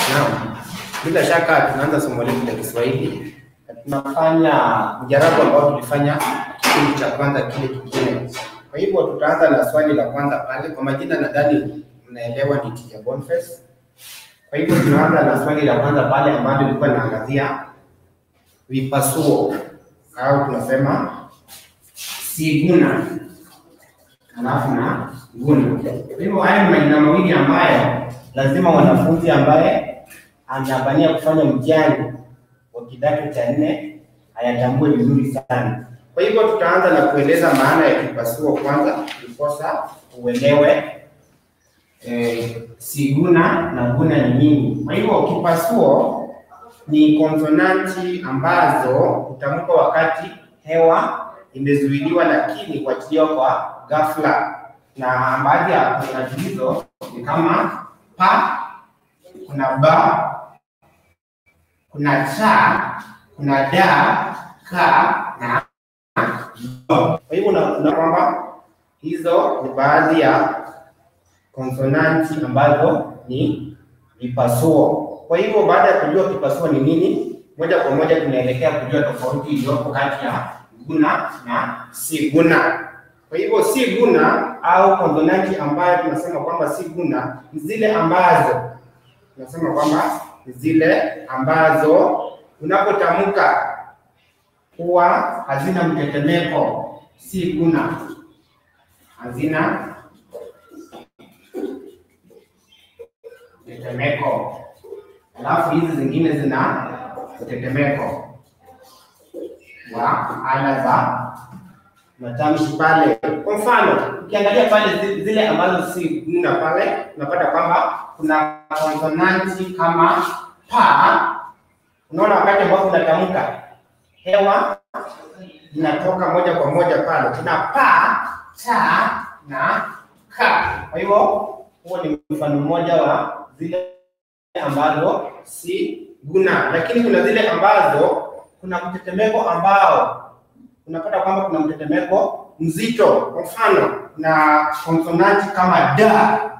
Naam, bila shaka tunaanza somo letu la Kiswahili. Tunafanya mjarabu ambao tulifanya kipindi cha kwanza kile kingine. Kwa hivyo tutaanza na swali la kwanza pale. Kwa majina nadhani mnaelewa ni Teacher Boniface. Kwa hivyo tunaanza na swali la kwanza pale ambalo lilikuwa linaangazia vipasuo au tunasema siguna halafu na guna. Kwa hivyo haya ni majina mawili ambayo lazima wanafunzi ambaye anabania kufanya mtihani wa kidato cha nne ayatambue vizuri sana. Kwa hivyo tutaanza na kueleza maana ya kipasuo kwanza, ndiposa uelewe eh, siguna na guna ni nini. Kwa hivyo kipasuo ni konsonanti ambazo hutamkwa wakati hewa imezuiliwa lakini kuachiliwa kwa ghafla, na baadhi ya konsonanti hizo ni kama pa, kuna ba, kuna cha, kuna da, ka na ba. Kwa hivyo unaona kwamba hizo ni baadhi ya konsonanti ambazo ni vipasuo. Kwa hivyo baada ya kujua kipasuo ni nini, moja kwa moja tunaelekea kujua tofauti iliyopo kati ya guna na si guna. Kwa hivyo si guna au konsonanti ambayo tunasema kwamba si guna ni zile ambazo tunasema kwamba ni zile ambazo unapotamka huwa hazina mtetemeko, si guna, hazina mtetemeko. Alafu hizi zingine zina mtetemeko wa ala za matamshi pale. Kwa mfano, ukiangalia pale zi- zile ambazo si guna pale, unapata kwamba kuna konsonanti kama pa. Unaona, wakati ambapo unatamka hewa inatoka moja kwa moja pale, kuna pa, ta na ka. Kwa hivyo huo ni mfano mmoja wa zile ambazo si guna, lakini kuna zile ambazo kuna mtetemeko ambao unapata kwamba kuna mtetemeko mzito. Kwa mfano, na konsonanti kama da,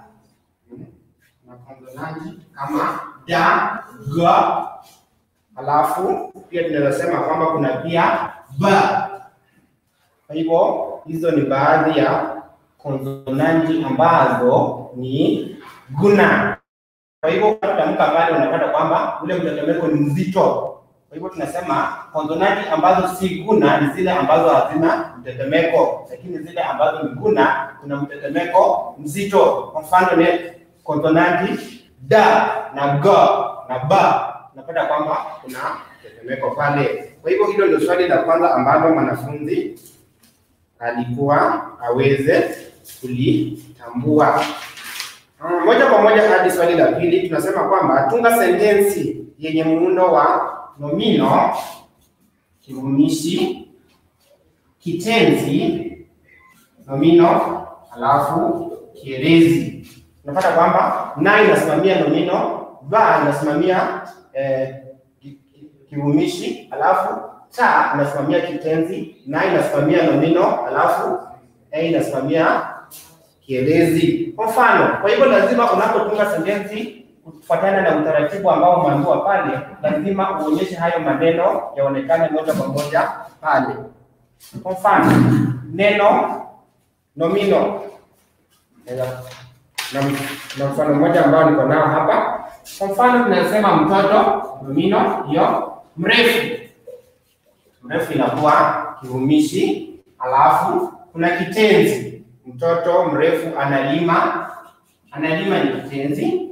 na konsonanti kama da, ga, alafu pia tunaweza sema kwamba kuna pia ba. Kwa hivyo hizo ni baadhi ya konsonanti ambazo ni guna. Kwa hivyo unapotamka pale unapata kwamba ule mtetemeko ni mzito. Kwa hivyo tunasema konsonanti ambazo si guna ni zile ambazo hazina mtetemeko, lakini zile ambazo ni guna kuna mtetemeko mzito. Kwa mfano ni konsonanti da na ga na ba, unapata kwamba kuna mtetemeko pale. Kwa hivyo hilo ndio swali la kwanza ambalo mwanafunzi alikuwa aweze kulitambua. Mm, Moja kwa moja hadi swali la pili, tunasema kwamba tunga sentensi yenye muundo wa nomino, kivumishi, kitenzi, nomino, halafu kielezi. Unapata kwamba na inasimamia nomino, ba inasimamia eh, ki- ki- kivumishi, halafu ta inasimamia kitenzi, na inasimamia nomino, halafu a inasimamia kielezi. Kwa mfano, kwa hivyo lazima unapotunga sentensi kufuatana na utaratibu ambao umeambiwa pale, lazima uonyeshe hayo maneno yaonekane moja kwa moja pale. Kwa mfano, neno nomino na, na mfano mmoja ambao niko nao hapa. Kwa mfano, tunasema mtoto, nomino hiyo, mrefu mrefu inakuwa kivumishi, alafu kuna kitenzi mtoto mrefu analima. Analima ni kitenzi,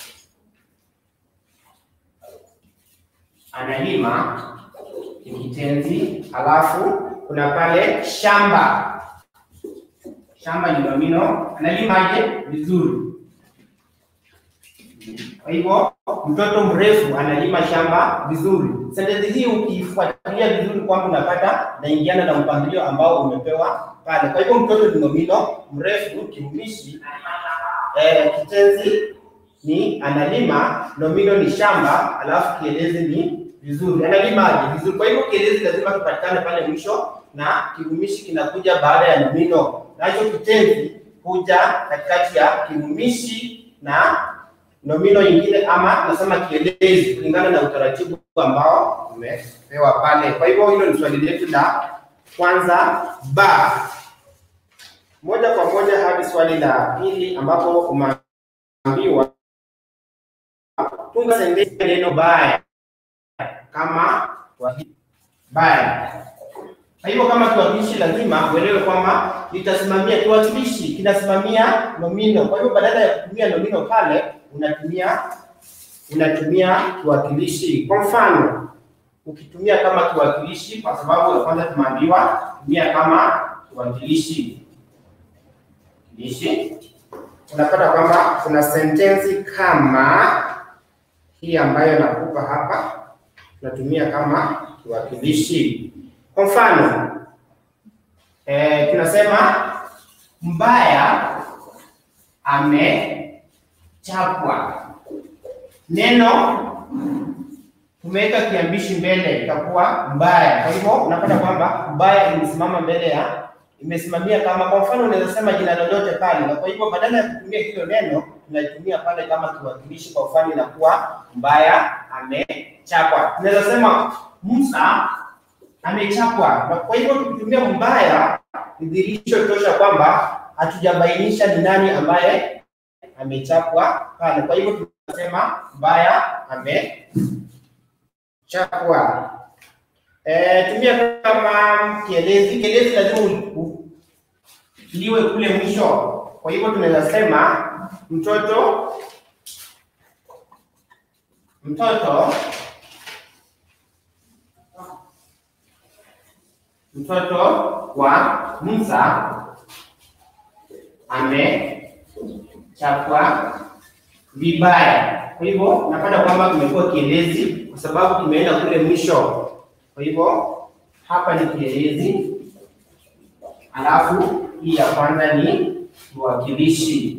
analima ni kitenzi, alafu kuna pale shamba. Shamba ni nomino. Analimaje? Vizuri. Kwa hivyo mtoto mrefu analima shamba vizuri. Sentensi hii ukifuatilia vizuri kwamba unapata naingiana na mpangilio ambao umepewa pale. Kwa hivyo mtoto ni nomino, mrefu kivumishi, eh, kitenzi ni analima, nomino ni shamba, alafu kielezi ni vizuri. Analimaje? Vizuri. Kwa hivyo kielezi lazima kipatikane pale mwisho na kivumishi kinakuja baada ya nomino, nacho kitenzi huja katikati ya kivumishi na nomino nyingine ama nasema kielezi kulingana na utaratibu ambao umepewa pale. Kwa hivyo hilo ni swali letu la kwanza ba. Moja kwa moja hadi swali la pili ambapo umeambiwa tunga sentensi neno baya kama kiwakilishi baya. Kwa hivyo kama kiwakilishi lazima uelewe kwamba litasimamia kiwakilishi kinasimamia nomino. Kwa hivyo badala ya kutumia nomino pale unatumia unatumia kiwakilishi. Kwa mfano, ukitumia kama kiwakilishi, kwa sababu ya kwanza tumeambiwa tumia kama kiwakilishi kiwakilishi, unapata kwamba kuna sentensi kama hii ambayo nakupa hapa, tunatumia kama kiwakilishi. Kwa mfano eh, tunasema mbaya amechapwa. Neno tumeweka kiambishi mbele, itakuwa mbaya. Kwa hivyo unapata kwamba mbaya imesimama mbele ya imesimamia kama, kwa mfano unaweza sema jina lolote pale, na kwa hivyo badala ya kutumia hilo neno tunaitumia pale kama kiwakilishi. Kwa mfano inakuwa mbaya amechapwa. Tunaweza sema Musa amechapwa, na kwa hivyo tukitumia mbaya ni dhihirisho tosha kwamba hatujabainisha ni nani ambaye amechapwa pale. Kwa hivyo tunasema mbaya amechapwa. Eh, tumia kama kielezi. Kielezi lazima liwe kule mwisho. Kwa hivyo tunaweza sema mtoto mtoto mtoto wa Musa amechapwa vibaya. Kwa hivyo napata kwamba kimekuwa kielezi kwa sababu kimeenda kule mwisho. Kwa hivyo hapa ni kielezi, alafu hii ya kwanza ni kiwakilishi.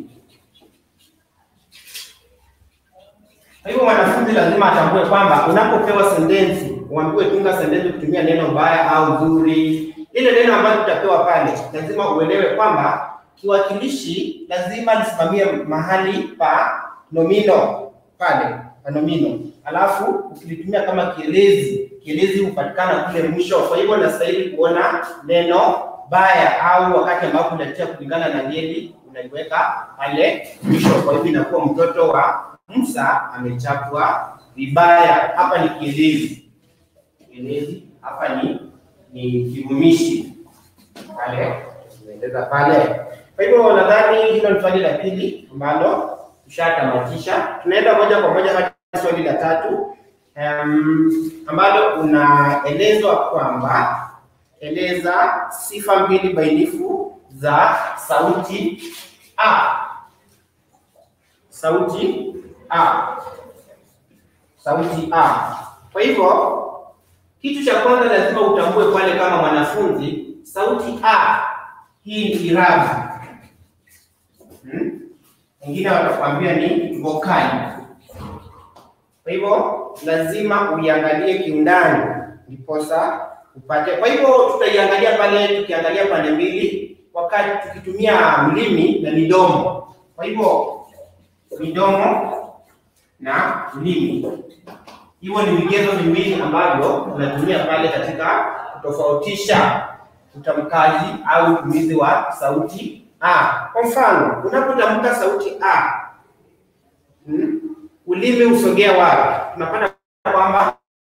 Kwa hivyo mwanafunzi lazima atambue kwamba unapopewa sentensi, uambiwe tunga sentensi kutumia neno mbaya au nzuri, ile neno ambalo tutapewa pale, lazima uelewe kwamba kiwakilishi lazima lisimamie mahali pa nomino pale pa nomino, alafu ukilitumia kama kielezi, kielezi hupatikana kule mwisho. Kwa hivyo nastahili kuona neno baya au wakati ambapo unatia kulingana na ngeli unaiweka pale mwisho. Kwa hivyo inakuwa mtoto wa Musa amechapwa vibaya. Hapa ni kielezi, kielezi hapa ni ni kivumishi pale, tunaeleza pale. Kwa hivyo nadhani hilo ni swali la pili ambalo tushatamatisha. Tunaenda moja kwa moja hadi swali la tatu um, ambalo unaelezwa kwamba eleza sifa mbili bainifu za sauti a. Sauti a, sauti a. Kwa hivyo kitu cha kwanza lazima utambue pale kama mwanafunzi, sauti a hii ni irabu hmm? Wengine watakwambia ni vokali. Kwa hivyo lazima uiangalie kiundani ndiposa upate. Kwa hivyo tutaiangalia pale, tukiangalia pande mbili, wakati tukitumia ulimi na midomo. Kwa hivyo midomo na ulimi, hivyo ni vigezo viwili ambavyo tunatumia pale katika kutofautisha utamkaji au utumizi wa sauti a. Kwa mfano, unapotamka sauti a, hmm, ulimi usogea wapi? Tunapata kwamba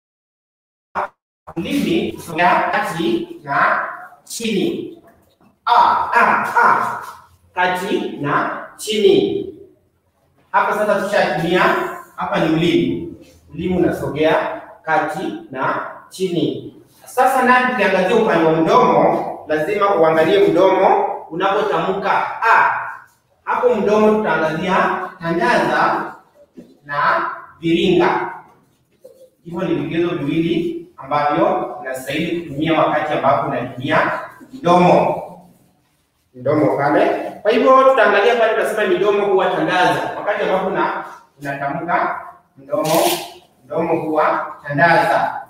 ulimi usogea kati na chini. A, a, a, kati na chini. Hapa sasa tushatumia, hapa ni ulimi, ulimi unasogea kati na chini. Sasa naye tukiangazia upande wa mdomo, lazima uangalie mdomo unapotamka a. Hapo mdomo tutaangazia tandaza na viringa. Hivyo ni vigezo viwili ambavyo unastahili kutumia wakati ambapo unatumia mdomo mdomo pale. Kwa hivyo tutaangalia pale, tunasema midomo huwa tandaza. Wakati ambapo na unatamka mdomo, mdomo huwa tandaza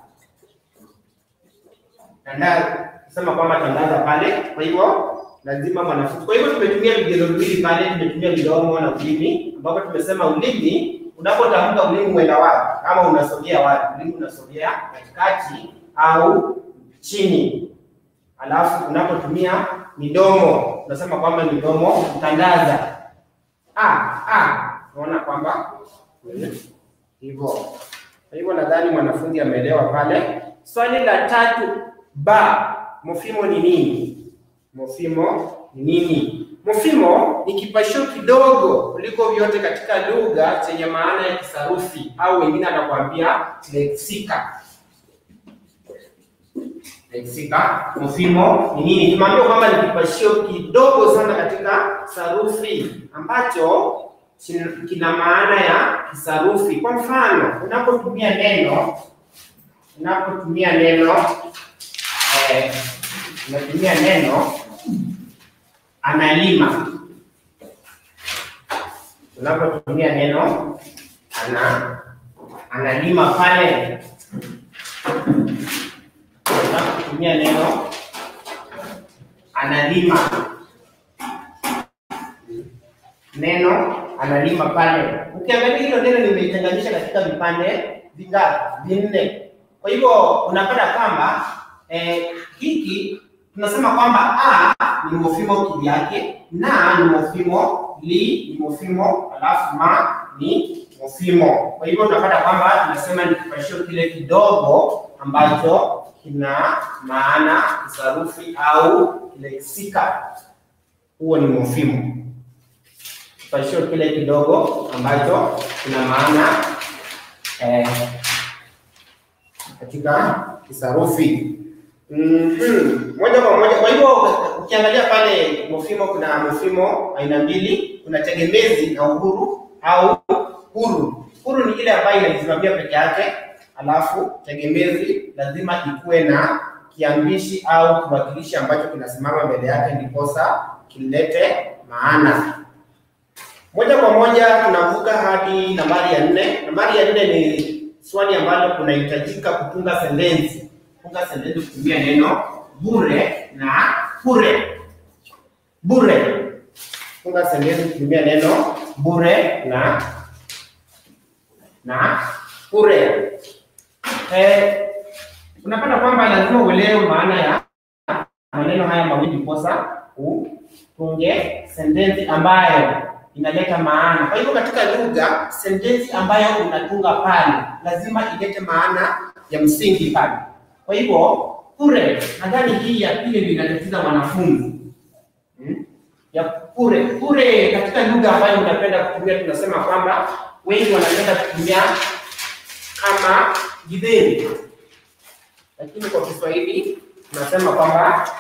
tandaza, sema kwamba tandaza pale. Kwa hivyo lazima mwanafunzi. Kwa hivyo tumetumia vigezo viwili pale, tumetumia midomo na ulimi, ambapo tumesema ulimi unapotamka ulimi mwenda wapi, ama unasogea wapi? Ulimi unasogea katikati au chini. Alafu unapotumia midomo unasema kwamba midomo kutandaza. Ah, ah, unaona kwamba hivyo. Kwa hivyo nadhani mwanafunzi ameelewa pale. Swali la tatu ba, mofimo ni nini? Mofimo ni nini? Mofimo ni kipashio kidogo kuliko vyote katika lugha chenye maana ya kisarufi au wengine anakuambia leksika. Leksika, mofimo ni nini? Tumeambiwa kwamba ni kipashio kidogo sana katika sarufi ambacho kina maana ya kisarufi. Kwa mfano, unapotumia neno unapotumia neno eh, unatumia neno analima, unapotumia neno ana analima pale, unapotumia neno analima neno analima pale. Ukiangalia hilo neno nimeitenganisha katika vipande vingapi? Vinne. Kwa hivyo unapata kwamba eh, hiki tunasema kwamba a ni mofimo kivyake, na ni mofimo, li ni mofimo, alafu ma ni mofimo. Kwa hivyo unapata kwamba tunasema ni kipashio kile kidogo ambacho kina maana kisarufi au leksika, huo ni mofimo kipashio kile kidogo ambacho kina maana eh, katika kisarufi mm-hmm. moja kwa moja. Kwa hivyo ukiangalia pale mofimo, kuna mofimo aina mbili, kuna tegemezi na uhuru au huru. Huru ni ile ambayo inajisimamia peke yake, alafu tegemezi lazima ikuwe na kiambishi au kiwakilishi ambacho kinasimama mbele yake, ndiposa kilete maana moja kwa moja tunavuka hadi nambari ya nne. Nambari ya nne ni swali ambalo kunahitajika kutunga sentensi. Kutunga sentensi kutumia neno bure na bure. Bure, tunga sentensi kutumia neno bure na na bure. Eh, unapata kwamba lazima uelewe maana ya maneno haya mawili ndiposa utunge sentensi ambayo inaleta maana. Kwa hivyo katika lugha, sentensi ambayo unatunga pale lazima ilete maana ya msingi pale. Kwa hivyo kure, nadhani hii ya pili ndio inatatiza mwanafunzi hmm? ya kure kure, katika lugha ambayo unapenda kutumia, tunasema kwamba wengi wanapenda kutumia kama githeri, lakini kwa Kiswahili tunasema kwamba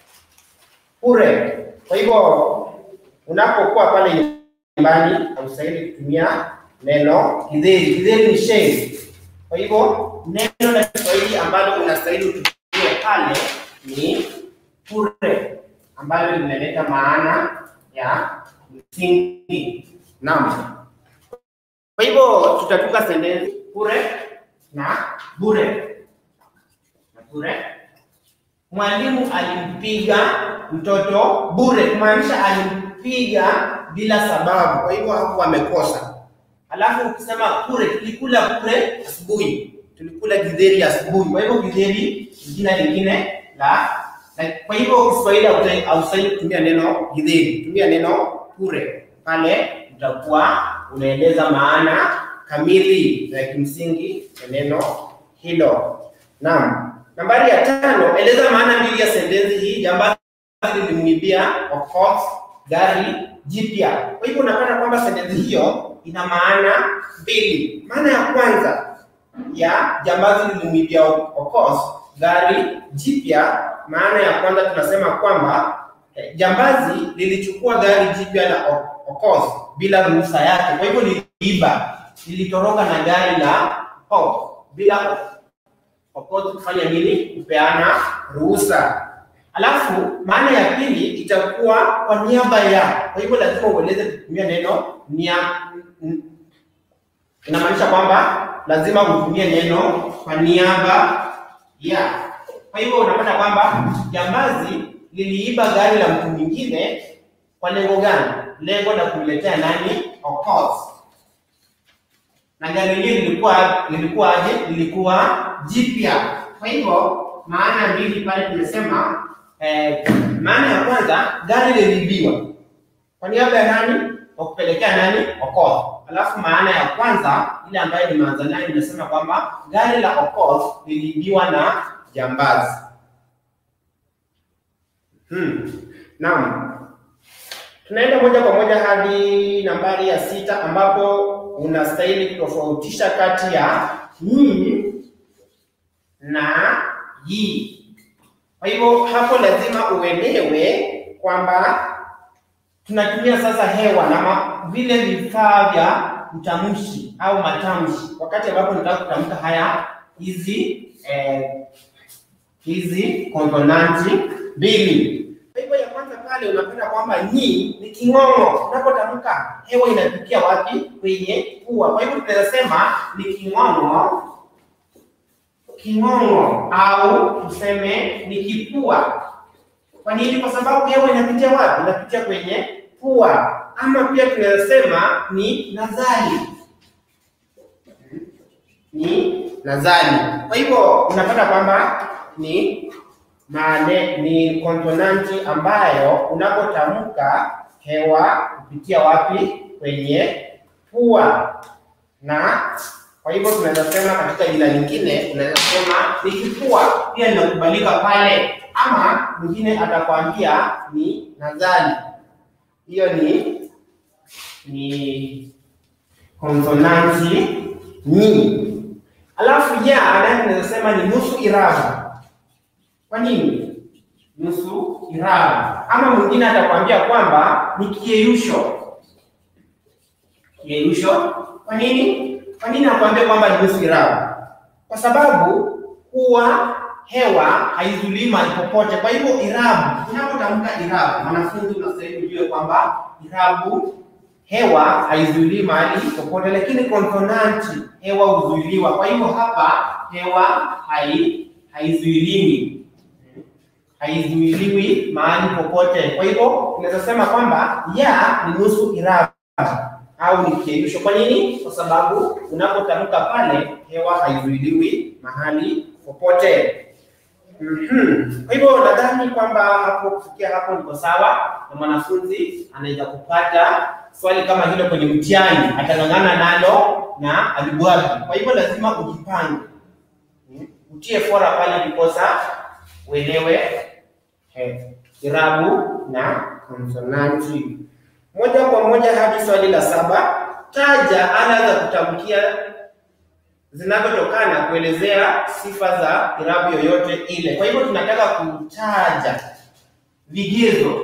kure. Kwa hivyo unapokuwa pale nyumbani haustahili kutumia neno githeri. Githeri ni shei. Kwa hivyo neno la Kiswahili ambalo unastahili utumie pale ni kure, ambalo linaleta maana ya msingi. Naam. Kwa hivyo tutatunga sentensi kure na bure. Na bure, mwalimu alimpiga mtoto bure, kumaanisha alimpiga bila sababu, kwa hivyo hapo amekosa. Alafu ukisema kure, tulikula kure asubuhi, tulikula githeri asubuhi. Kwa hivyo githeri ni jina lingine la, la kwa hivyo Kiswahili haustahili kutumia neno githeri, tumia neno kure. Pale utakuwa unaeleza maana kamili ya kimsingi ya neno hilo. Naam. Nambari ya tano, eleza maana mbili ya sentensi hii. Jambazi lilimwibia Okoth gari jipya. Kwa hivyo unapata kwamba sentensi hiyo ina maana mbili. Maana ya kwanza ya jambazi lilimwibia Okoth gari jipya, maana ya kwanza tunasema kwamba eh, jambazi lilichukua gari jipya la Okoth bila ruhusa yake. Kwa hivyo liliiba, lilitoroka na gari la Okoth bila Okoth kufanya nini? Kupeana ruhusa. Alafu maana ya pili itakuwa kwa niaba ya. Kwa hivyo lazima ueleze kutumia neno nia, inamaanisha kwamba lazima utumie neno kwa niaba ya. Kwa hivyo unapata kwamba jambazi liliiba gari la mtu mwingine kwa lengo gani? Lengo la kumletea nani? Okoth. na gari lenyewe lilikuwa lilikuwa aje? Lilikuwa jipya. Kwa hivyo maana mbili pale tumesema eh, maana ya kwanza gari liliibiwa kwa niaba ya nani? Kwa kupelekea nani? Okoth. Alafu maana ya kwanza ile ambayo nimeanza nayo nimesema kwamba gari la Okoth liliibiwa na jambazi. Hmm. Naam. Tunaenda moja kwa moja hadi nambari ya sita ambapo unastahili kutofautisha kati ya ni na yi. Kwa hivyo hapo lazima uelewe kwamba tunatumia sasa hewa na ma, vile vifaa vya utamshi au matamshi wakati ambapo nataka kutamka haya hizi eh, hizi konsonanti mbili. Kwa hivyo ya kwanza pale unapata kwamba ni ni king'ong'o. Unapotamka hewa inapitia wapi? Kwenye pua. Kwa hivyo tunaweza sema ni king'ong'o, king'ong'o au tuseme ni kipua. Kwa nini? Kwa sababu hewa inapitia wapi? Inapitia kwenye pua. Ama pia tunaweza sema ni nazali, ni nazali. Kwa hivyo unapata kwamba ni mane, ni konsonanti ambayo unapotamka hewa kupitia wapi? Kwenye pua. Na kwa hivyo tunaweza sema katika jina lingine, unaweza sema ni kifua, pia linakubalika pale, ama mwingine atakwambia ni nazali. Hiyo ni ni konsonanti ni. Alafu ya naye tunaweza sema ni nusu irabu. Kwa nini nusu irabu? Ama mwingine atakwambia kwamba ni kiyeyusho. Kiyeyusho kwa nini? Kwa nini anakuambia kwamba ni nusu irabu? Kwa sababu huwa hewa haizulii mahali popote. Kwa hivyo irabu, unapotamka irabu, mwanafunzi unastahili ujue kwamba irabu hewa haizuilii mahali popote, lakini konsonanti hewa huzuiliwa. Kwa hivyo hapa hewa hai haizuiliwi haizuiliwi mahali popote. Kwa hivyo tunaweza sema kwamba ya ni nusu irabu au ni kiyeyusho. Kwa nini? Kwa sababu unapotamka pale hewa haizuiliwi mahali popote. Mhm. Kwa hivyo nadhani kwamba hapo kufikia hapo niko sawa, na mwanafunzi anaweza kupata swali kama hilo kwenye mtihani, atang'ang'ana nalo na alibwaga. Kwa hivyo lazima ujipange, Mhm. utie fora pale ndiposa uelewe eh, irabu na konsonanti. Moja kwa moja hadi swali la saba. Taja ala za kutamkia zinazotokana kuelezea sifa za irabu yoyote ile. Kwa hivyo tunataka kutaja vigezo.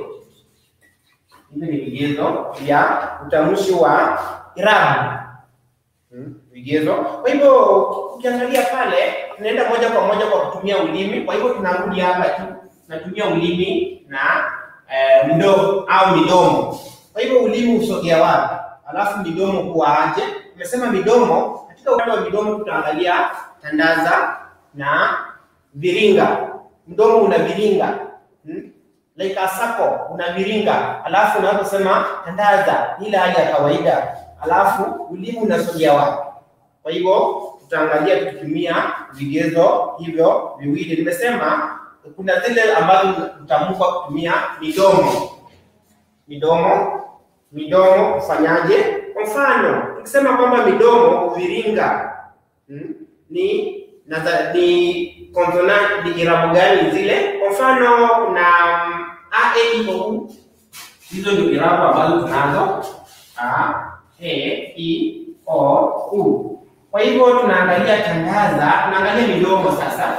Hivi ni vigezo vya utamshi wa irabu. Hmm, vigezo. Kwa hivyo ukiangalia pale, tunaenda moja kwa moja kwa kutumia ulimi. Kwa hivyo tunarudi hapa tu, tunatumia ulimi na eh, mdomo au midomo. Kwa hivyo ulimi usogea wapi? Alafu midomo kuwa aje? Tumesema midomo, katika upande wa midomo tutaangalia tandaza na viringa. Mdomo una viringa hmm? like a circle una viringa, alafu unaposema tandaza ile hali ya kawaida, alafu ulimi unasogea wapi? Kwa hivyo tutaangalia tukitumia vigezo hivyo viwili. Nimesema kuna zile ambazo utamka kutumia midomo midomo midomo kufanyaje? Kwa mfano tukisema kwamba midomo viringa hmm, ni na ni konsonanti ni irabu gani zile? Kwa mfano kuna a e i o u, hizo ndio irabu ambazo tunazo a e i o u. Kwa hivyo tunaangalia tandaza, tunaangalia midomo sasa,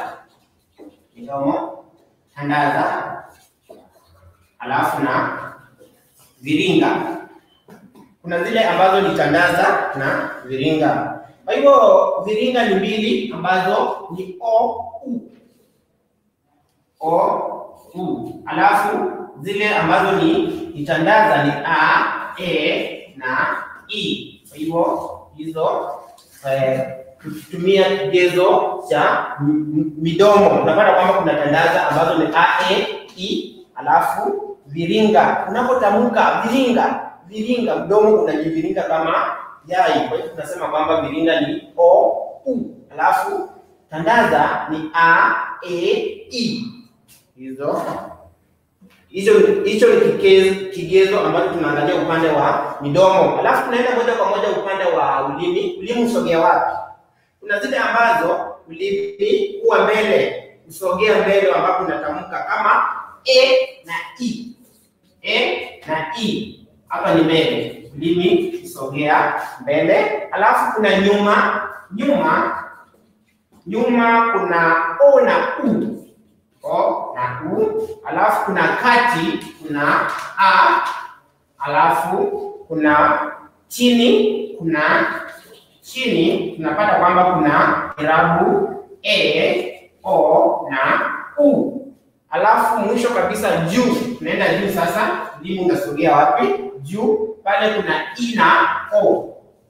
midomo tandaza, alafu na viringa. Kuna zile ambazo ni tandaza na viringa. Kwa hivyo viringa ni mbili ambazo ni o u o u, alafu zile ambazo ni ni tandaza ni a e na i. Kwa hivyo hizo eh, tukitumia kigezo cha midomo unapata kwamba kuna tandaza ambazo ni a e i, alafu viringa. Unapotamka viringa, viringa, mdomo unajiviringa kama yai. Kwa hiyo tunasema kwamba viringa ni o u, alafu tandaza ni a e i. Hizo hicho hicho ni kigezo, kigezo ambacho tunaangalia upande wa midomo, alafu tunaenda moja kwa moja upande wa ulimi. Ulimi usogea wapi? Kuna zile ambazo ulimi huwa mbele, usogea mbele, ambapo unatamka kama e na i, e na i. Hapa ni mbele, ulimi usogea mbele, alafu kuna nyuma, nyuma, nyuma kuna o na u o na u, alafu kuna kati kuna a, alafu kuna chini kuna chini, tunapata kwamba kuna irabu e, o na u, alafu mwisho kabisa juu, tunaenda juu sasa. Ulimi unasogea wapi? Juu pale kuna i na o,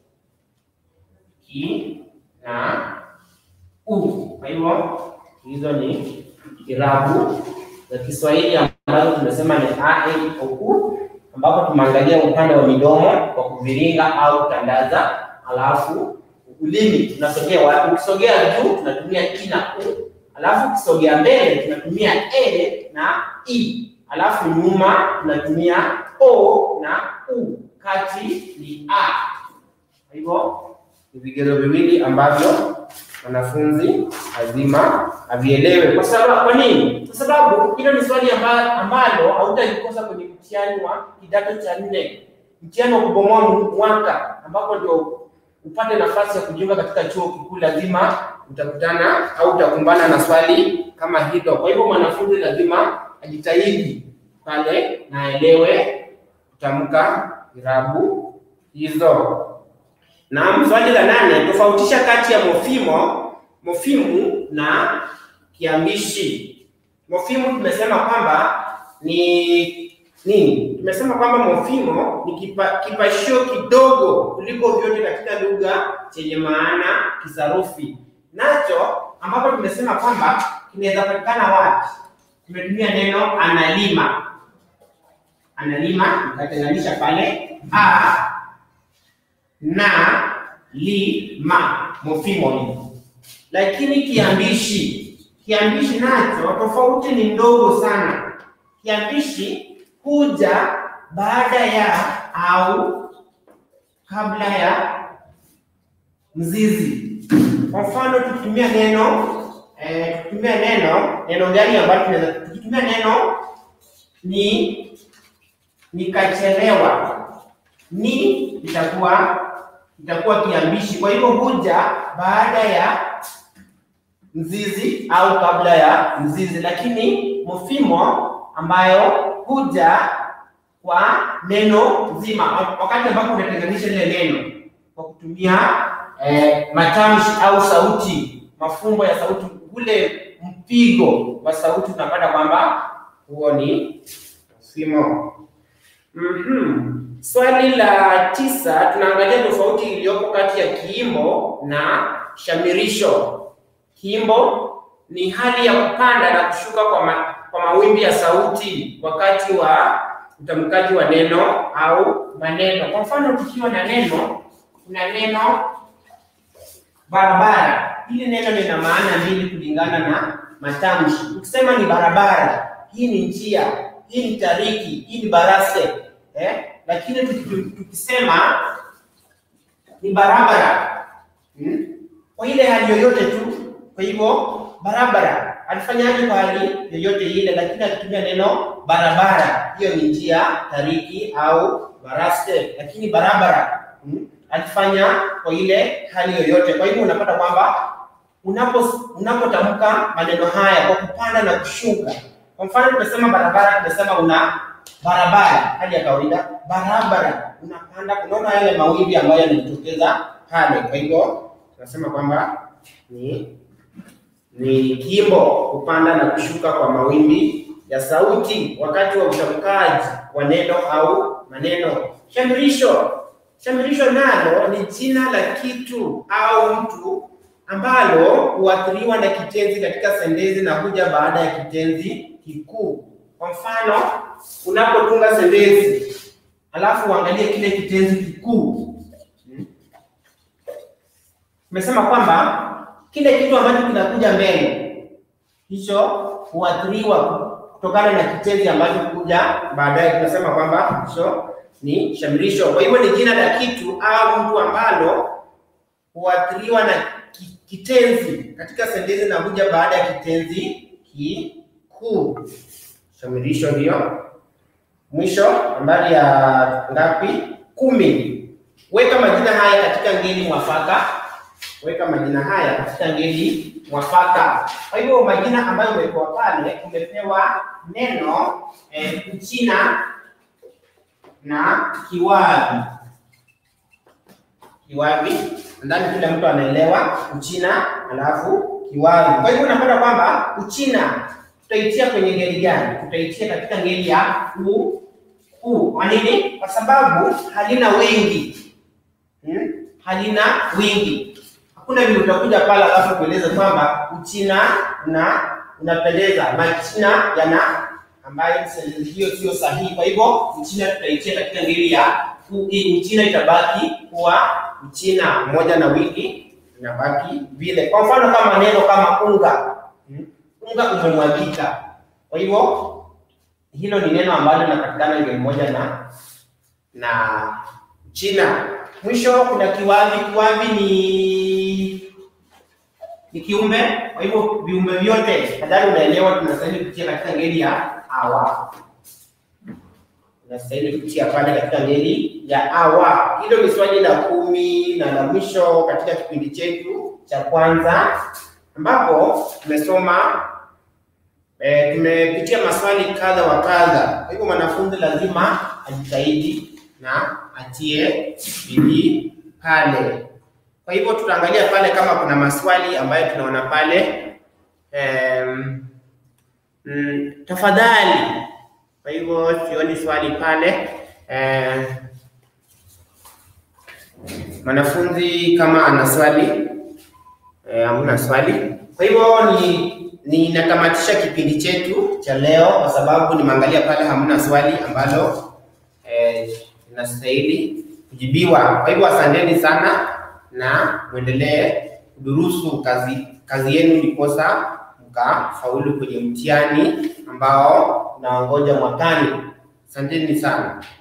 i na u. Kwa hivyo hizo ni irabu za Kiswahili ambazo tumesema ni a, e, o, u, ambapo tumeangalia upande wa midomo kwa kuviringa au tandaza, alafu ulimi tunasogea wapi? Ukisogea juu tunatumia i na u, alafu ukisogea mbele tunatumia e na i, alafu nyuma tunatumia o na u, kati ni a. Kwa hivyo ni vigezo viwili ambavyo wanafunzi lazima avielewe. Kwa sababu kwa nini? Kwa sababu hilo ni swali amba, ambalo hautalikosa kwenye mtihani wa kidato cha nne, mtihani wa kubomoa mwaka, ambapo ndio upate nafasi ya kujiunga katika chuo kikuu, lazima utakutana au utakumbana na swali kama hilo. Kwa hivyo mwanafunzi lazima ajitahidi pale na aelewe kutamka irabu hizo. Na swali la nane, tofautisha kati ya mofimo mofimu na kiambishi. Mofimu tumesema kwamba ni nini? Tumesema kwamba mofimo ni kipa, kipashio kidogo kuliko vyote katika lugha chenye maana kisarufi, nacho ambapo tumesema kwamba kinaweza patikana wapi? Tumetumia neno analima. Analima nikatenganisha pale a na li ma mofimo hii, lakini kiambishi, kiambishi nacho tofauti ni ndogo sana. Kiambishi huja baada ya au kabla ya mzizi. Kwa mfano tukitumia neno eh, tukitumia neno neno gani ambalo tunaweza tukitumia neno ni nikachelewa, ni itakuwa itakuwa kiambishi. Kwa hivyo huja baada ya mzizi au kabla ya mzizi, lakini mofimo ambayo huja kwa neno zima, wakati ambapo unatenganisha ile neno kwa kutumia eh, matamshi au sauti, mafumbo ya sauti, ule mpigo wa sauti, tunapata kwamba huo ni mofimo. Mm-hmm. Swali la tisa tunaangalia tofauti iliyopo kati ya kiimbo na shamirisho. Kiimbo ni hali ya kupanda na kushuka kwa, ma, kwa mawimbi ya sauti wakati wa utamkaji wa neno au maneno. Kwa mfano, tukiwa na neno, kuna neno barabara. Hili neno lina maana mbili kulingana na matamshi. Ukisema ni barabara, hii ni njia, hii ni tariki, hii ni barase eh? Lakini tukisema ni barabara hmm? Kwa ile hali yoyote tu. Kwa hivyo barabara alifanyaje kwa hali yoyote ile, lakini akitumia neno barabara, hiyo ni njia, tariki au baraste, lakini barabara hmm? alifanya kwa ile hali yoyote. Kwa hivyo unapata kwamba unapo unapotamka maneno haya kwa kupanda na kushuka. Kwa mfano tumesema barabara, tumesema una barabara, hali ya kawaida barabara, unapanda, unaona yale mawimbi ambayo yanajitokeza pale. Kwa hivyo tunasema kwamba ni ni kimbo, kupanda na kushuka kwa mawimbi ya sauti wakati wa utamkaji wa neno au maneno. Shamirisho, shamirisho nalo ni jina la kitu au mtu ambalo huathiriwa na kitenzi katika sentensi na kuja baada ya kitenzi kikuu. Kwa mfano, unapotunga sentensi alafu uangalie kile kitenzi kikuu tumesema kwamba kile kitu ambacho kinakuja mbele hicho huathiriwa kutokana na kitenzi ambacho kuja baadaye. Tunasema kwamba hicho ni shamirisho. Kwa hivyo ni jina la kitu au mtu ambalo huathiriwa na ki- kitenzi katika sentensi na kuja baada ya kitenzi kikuu. Shamirisho hiyo. Mwisho, nambari ya ngapi? Kumi. Weka majina haya katika ngeli mwafaka. Weka majina haya katika ngeli mwafaka. Kwa hivyo majina ambayo umepewa pale, umepewa neno eh, Uchina na kiwavi. Kiwavi, nadhani kila mtu anaelewa Uchina alafu kiwavi. Kwa hivyo unapata kwamba Uchina tutaitia kwenye ngeli gani? Tutaitia katika ngeli ya u u. Kwa nini? Kwa sababu halina wingi hmm? halina wingi. Hakuna vile utakuja pale alafu kueleza kwamba Uchina una unapendeza, Machina yana ambayo sentensi hiyo sio sahihi. Kwa hivyo Uchina tutaitia katika ngeli ya u. Hii Uchina itabaki kuwa Uchina moja na wingi inabaki vile. Kwa mfano kama neno kama unga hmm? unga umemwagika. Kwa hivyo hilo ni neno ambalo linapatikana ngeli moja na na China. Mwisho kuna kiwavi. Kiwavi ni ni kiumbe, kwa hivyo viumbe vyote nadhani unaelewa, tunastahili kutia katika ngeli ya awa, tunastahili kutia pale katika ngeli ya awa. Hilo ni swali la kumi na la mwisho katika kipindi chetu cha kwanza, ambapo tumesoma E, tumepitia maswali kadha wa kadha. Kwa hivyo mwanafunzi lazima ajitahidi na atie bidii pale. Kwa hivyo tutaangalia pale kama kuna maswali ambayo tunaona pale. Em, mm, tafadhali. Kwa hivyo sioni swali pale. Eh, mwanafunzi kama ana swali eh, hamna swali. Kwa hivyo ni ninatamatisha kipindi chetu cha leo kwa sababu nimeangalia pale hamna swali ambalo eh, linastahili kujibiwa. Kwa hivyo asanteni sana na muendelee kudurusu kazi kazi yenu ndiposa mkafaulu kwenye mtihani ambao unaongoja mwakani. Asanteni sana.